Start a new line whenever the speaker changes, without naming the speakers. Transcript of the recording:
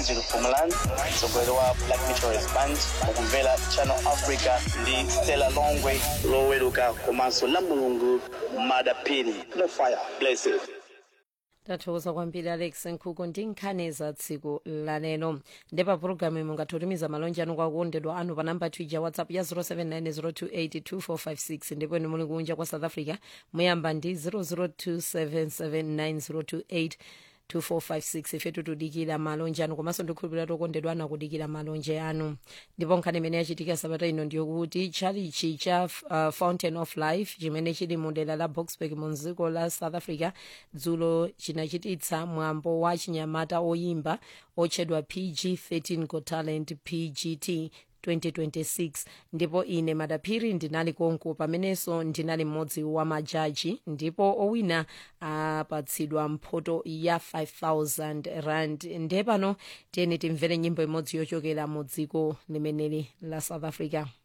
Angie Fumalan, mtsogoleri wa Black Meteorist Band, ukumvera Channel Africa ndi Stella Longwe loweruka komanso la mulungu madapini no fire blessed
tathokoza kwambiri alex nkhuku ndi nkhani za tsiku lalero ndipo pulogalamu imwe mungathe malonje anu kwa okondedwa anu pa namba twitter whatsapp ya 0790282456 ndipo inu muli kunja kwa south africa muyamba ndi 002779028 2456 ifetu tudikira malonje anu komanso ndikhulupirira tokondedwa anu akudikira malonje anu ndipo nkhani imene yachitika sabata ino ndiyokuti chalichi cha uh, fountain of life chimene chili mu dera la boxburg mu dziko la south africa dzulo chinachititsa mwambo wa chinyamata oyimba otchedwa pg 13 got talent pgt 2026 ndipo ine madaphiri ndinali konko pamenenso ndinali mmodzi wa majaji ndipo owina apatsidwa mphoto ya 5000 rand ndiye pano tiyeni timvere nyimbo imodzi yochokera mu dziko limeneli la south africa